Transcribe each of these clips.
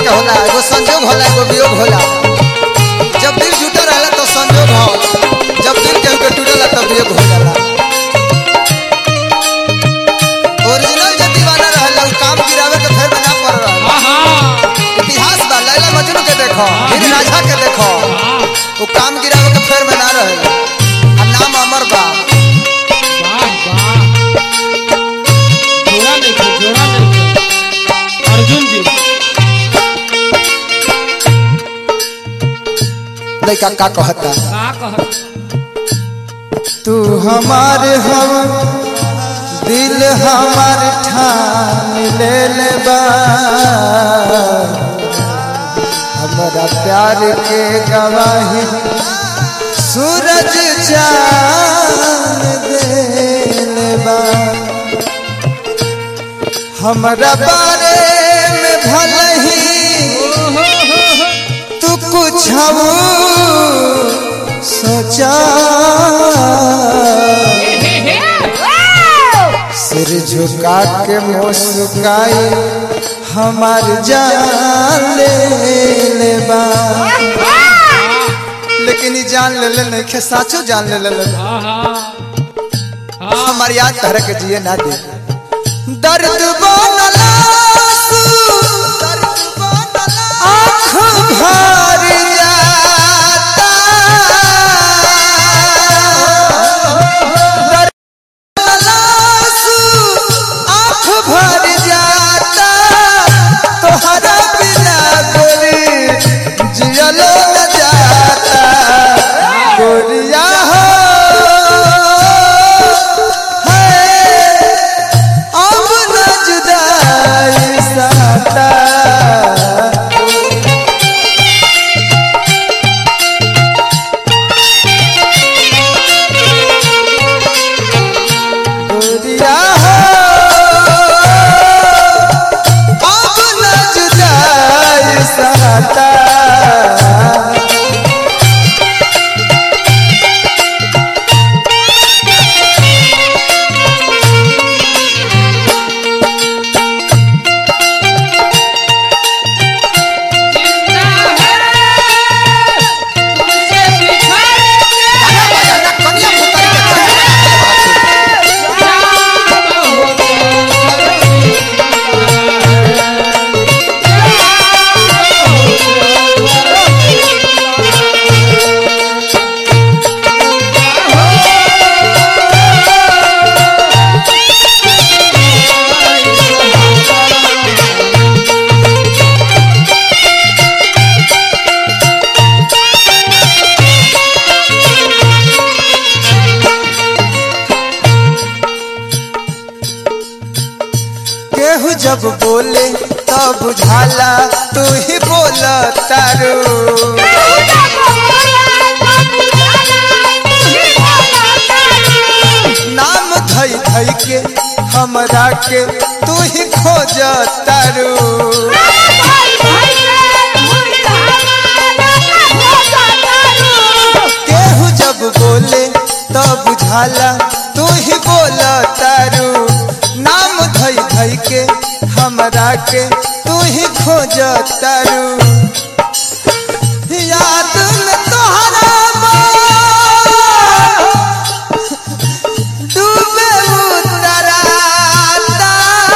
के होला एगो संजोग होला एगो वियोग होला जब दिल जुटा रहला तो संजोग हो जब दिल केहू के टूटेला तब वियोग हो जाला ओरिजिनल जे दीवाना रहला उ काम गिरावे के फेर में ना पड़ रहल हाँ हाँ इतिहास बा लैला मजनू के देखो हीर राझा के देखो हाँ वो काम गिरावे के फेर में ना रहे आ नाम अमर बा वाह वाह जोड़ा देखो जोड़ा देखो अर्जुन जी लड़का का कहता का कह तू हमारे हम दिल हमार ठान ले ले बा हमारा प्यार के गवाही सूरज चांद दे बा हमारा बारे में भले ही तू कुछ सोचा सिर झुका के मुस्काई हमार जान ले ले बा लेकिन ई जान ले ले नहीं खे साचो जान ले ले ले हाँ हाँ हाँ हमार याद तरह के जिए ना दे दर्द बनला आँख भर जाता दर्द बनला आँख भर जाता तोहरा बिना गोरी जियलो न जाता गोरिया हो है अब न जुदाई साता गोरिया हो अब न जुदाई साता जिंदा है तुझसे केहू जब बोले तब बुझाला तू ही बोल तारू नाम धई धई के हमरा के तू ही खोज तारू केहू जब बोले तब बुझाला तू ही बोल तारू नाम धई धई के हमरा के तू ही खोज तारू याद में तोहरा मोर डूबे उतराता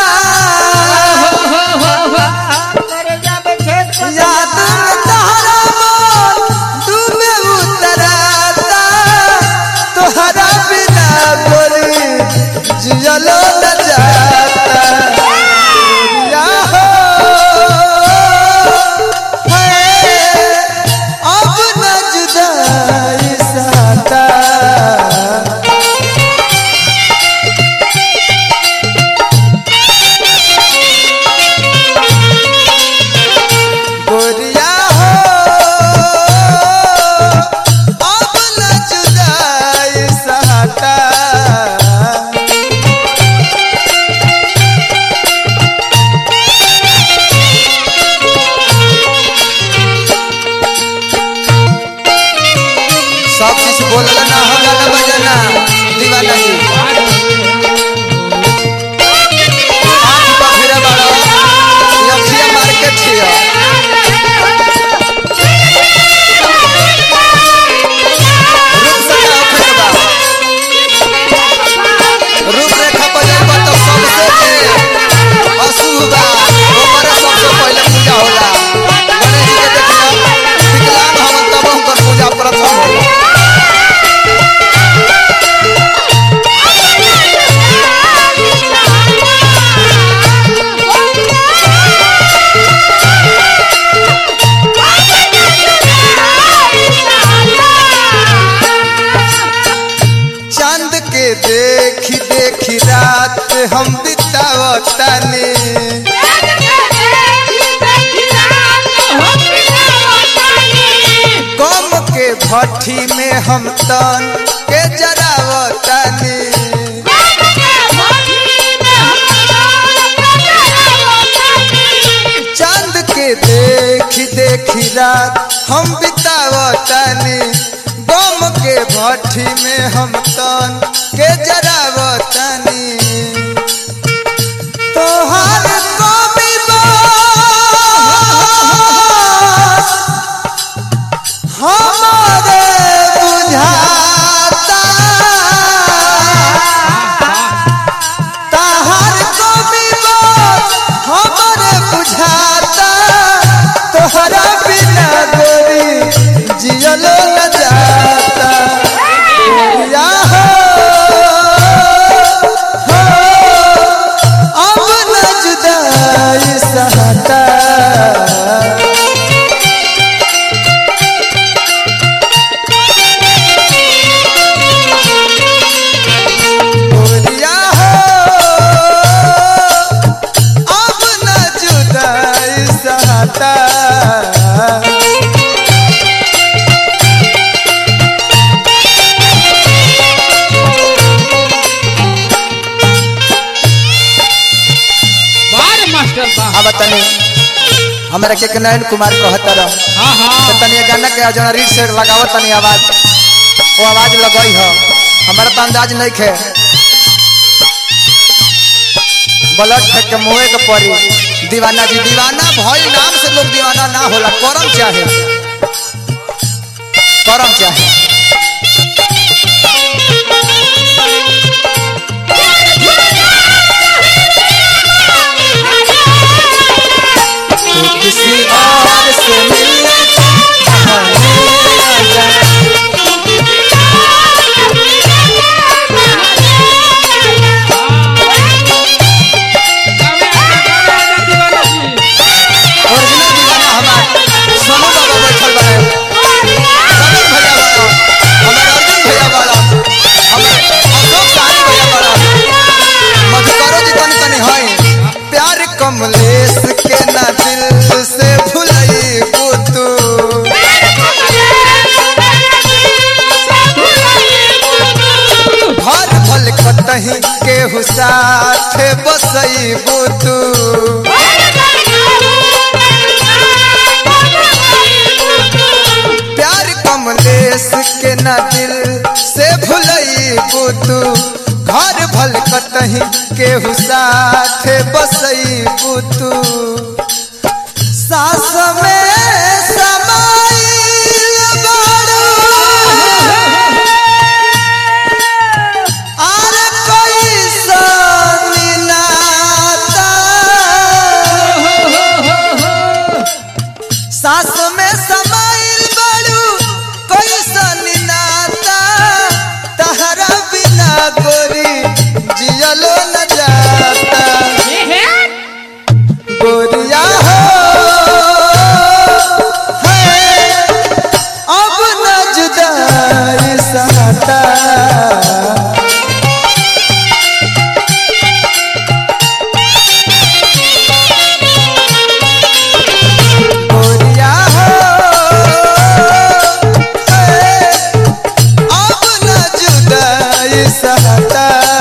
याद में तोहरा मोर डूबे उतराता तोहरा बिना बोली जियलो न जाता या हो है अब भट्ठी में हम तन के जरावतानी चांद के देखी देखी रात हम बितावतानी गम के भट्ठी में हम तन के जरावतानी तोहार कवि बास हमारे बुझाता तहार कवि बास हमारे बुझाता तोहरा बिना गोरी जियलो न जाता या हो, हो, अब न जुदाई सहता गोरिया हो, अब न जुदाई सहता बारे मास्टर बा अब तनी हमरा के के नयन कुमार कहता रह हाँ तो हाँ तनी ये गाना के जौन रीड से लगावत तनी आवाज वो आवाज लगई हो हमारा तो अंदाज नहीं खे ब्लड फेंक के मुँहे के पड़ी दीवाना जी दीवाना भई नाम से लोग दीवाना ना होला करम चाहे करम चाहे तू किसी और से मिलने हमें आजा। ओरिजिनल दीवाना हमार सोनू बाबा बैठल बड़े समीर भैया बड़ा हमार अर्जुन भैया बड़ा हमार अशोक साहनी भैया बड़ा मधुकरो जी तनी तनी है प्यार कमलेश के ना दिल से भुलई तू घर भल कतही केहू साथ बसई तू प्यार कमलेश के ना दिल से भुलई तू घर भल कतही केहू साथ बसई तू सास में समाइल बारू आर कैसन नाता सास में समाइल बारू कैसन नाता तहरा बिना गोरी जियलो न जाता गोरिया हो है, अब न जुदाई सहता गोरिया हो है, अब न जुदाई सहता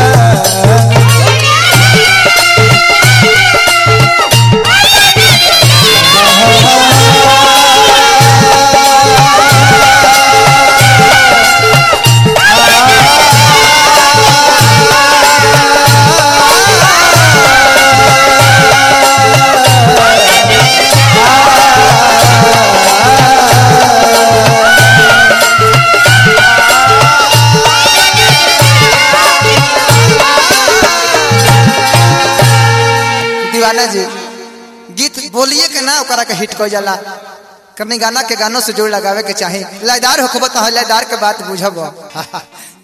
दीवाना जी गीत बोलिए के ना ओकरा के हिट कर जाला करनी गाना के गानों से जोड़ लगावे के चाही लयदार होखब तो लयदार के बात बुझब